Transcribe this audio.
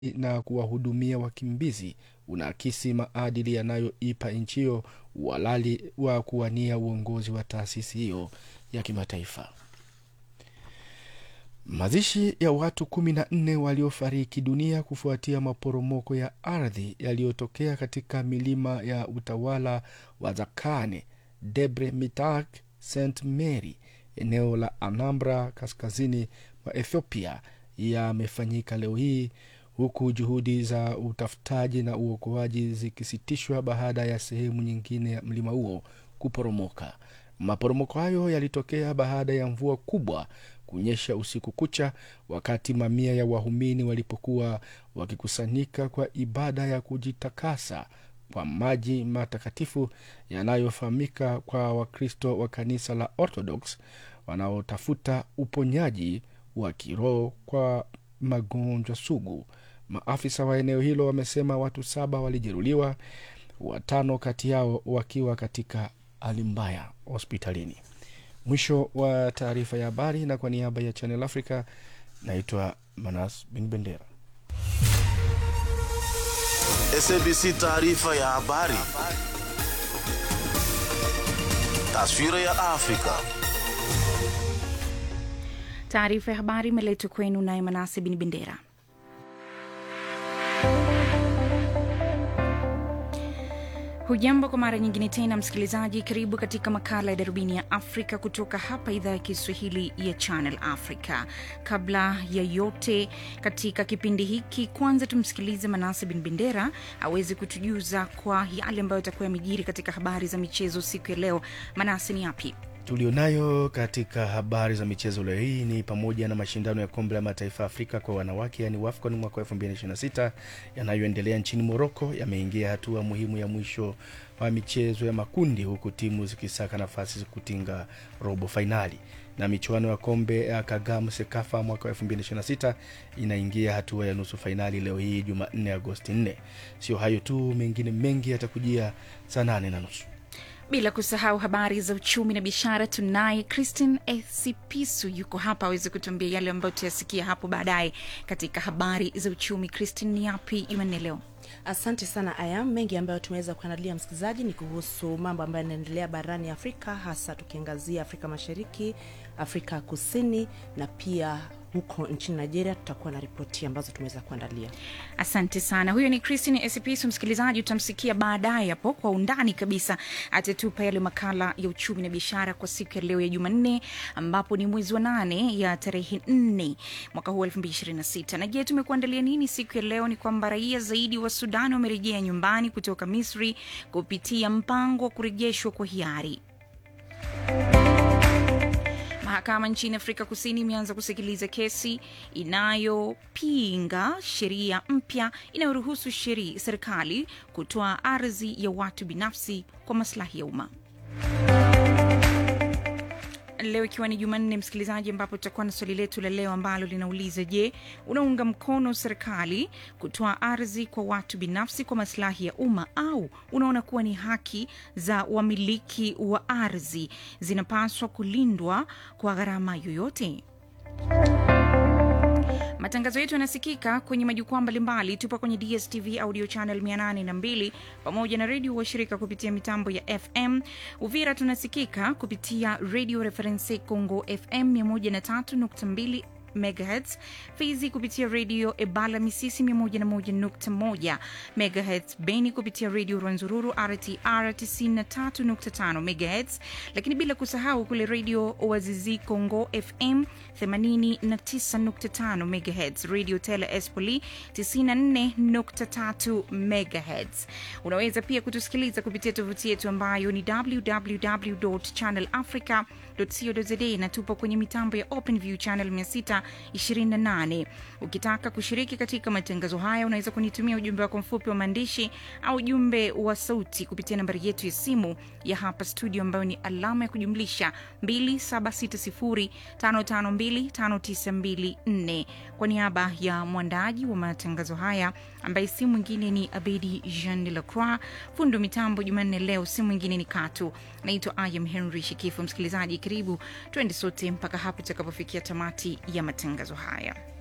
na kuwahudumia wakimbizi unaakisi maadili yanayoipa nchi hiyo uhalali wa kuwania uongozi wa taasisi hiyo ya kimataifa. Mazishi ya watu kumi na nne waliofariki dunia kufuatia maporomoko ya ardhi yaliyotokea katika milima ya utawala wa Zakane, Debre Mitak, St Mary, eneo la Anambra kaskazini mwa Ethiopia yamefanyika leo hii huku juhudi za utafutaji na uokoaji zikisitishwa baada ya sehemu nyingine ya mlima huo kuporomoka. Maporomoko hayo yalitokea baada ya mvua kubwa kunyesha usiku kucha, wakati mamia ya waumini walipokuwa wakikusanyika kwa ibada ya kujitakasa kwa maji matakatifu yanayofahamika kwa Wakristo wa kanisa la Orthodox wanaotafuta uponyaji wa kiroho kwa magonjwa sugu. Maafisa wa eneo hilo wamesema watu saba walijeruhiwa, watano kati yao wakiwa katika hali mbaya hospitalini. Mwisho wa taarifa ya habari, na kwa niaba ya Channel Africa naitwa Manas Bin Bendera. SABC taarifa ya habari. Taswira ya Afrika. Taarifa ya habari imeletwa kwenu naye Manase Bin Bendera. Hujambo kwa mara nyingine tena msikilizaji, karibu katika makala ya darubini ya Afrika kutoka hapa idhaa ya Kiswahili ya Channel Africa. Kabla ya yote katika kipindi hiki, kwanza tumsikilize Manase Bin Bendera aweze kutujuza kwa yale ambayo atakuwa yamejiri katika habari za michezo siku ya leo. Manase, ni yapi? tulionayo katika habari za michezo leo hii ni pamoja na mashindano ya kombe la mataifa ya Afrika kwa wanawake yani WAFCON mwaka 2026 yanayoendelea nchini Moroko yameingia hatua muhimu ya mwisho wa michezo ya makundi, huku timu zikisaka nafasi za kutinga robo fainali na michuano ya kombe ya Kagame Sekafa mwaka 2026 inaingia hatua ya nusu fainali leo hii Jumanne Agosti 4. Sio hayo tu, mengine mengi yatakujia saa nane na nusu bila kusahau habari za uchumi na biashara. Tunaye Christine Esipisu yuko hapa aweze kutuambia yale ambayo tutayasikia hapo baadaye katika habari za uchumi. Christine, ni yapi Jumanne leo? Asante sana Ayam. Mengi ambayo tumeweza kuandalia msikilizaji ni kuhusu mambo ambayo yanaendelea barani Afrika, hasa tukiangazia Afrika Mashariki, Afrika Kusini na pia huko nchini Nigeria. Tutakuwa na ripoti ambazo tumeweza kuandalia. Asante sana. Huyo ni Christine Esipisu. Msikilizaji, utamsikia baadaye hapo kwa undani kabisa, atatupa yale makala ya uchumi na biashara kwa siku ya leo ya Jumanne, ambapo ni mwezi wa nane ya tarehe nne mwaka huu elfu mbili ishirini na sita. Na je, tumekuandalia nini siku ya leo? Ni kwamba raia zaidi wa Sudani wamerejea nyumbani kutoka Misri kupitia mpango wa kurejeshwa kwa hiari. Mahakama nchini Afrika Kusini imeanza kusikiliza kesi inayopinga sheria mpya inayoruhusu serikali kutoa ardhi ya watu binafsi kwa maslahi ya umma. Leo ikiwa ni Jumanne, msikilizaji, ambapo tutakuwa na swali letu la leo ambalo linauliza: Je, unaunga mkono serikali kutoa ardhi kwa watu binafsi kwa maslahi ya umma au unaona kuwa ni haki za wamiliki wa ardhi zinapaswa kulindwa kwa gharama yoyote? Matangazo yetu yanasikika kwenye majukwaa mbalimbali. Tupo kwenye DSTV audio channel 802 pamoja na redio washirika kupitia mitambo ya FM. Uvira tunasikika kupitia Radio Reference Congo FM 103.2 megahertz Fizi kupitia redio Ebala Misisi 101.1 megahertz Beni kupitia redio Rwanzururu RTR 93.5 megahertz, lakini bila kusahau kule redio Wazizi Congo FM 89.5 megahertz, redio Tele Espoli 94.3 megahertz. Unaweza pia kutusikiliza kupitia tovuti yetu ambayo ni www.channelafrica.co.za na tupo kwenye mitambo ya OpenView channel 6 28. Ukitaka kushiriki katika matangazo haya unaweza kunitumia ujumbe wako mfupi wa maandishi au ujumbe wa sauti kupitia nambari yetu ya simu ya hapa studio ambayo ni alama ya kujumlisha 276055259254. Kwa niaba ya mwandaji wa matangazo haya ambaye si mwingine ni Abedi Jean de la Croix, fundo mitambo Jumanne leo si mwingine ni Katu. Naitwa Ayam Henry Shikifu. Msikilizaji, karibu twende sote mpaka hapo tutakapofikia tamati ya matangazo haya.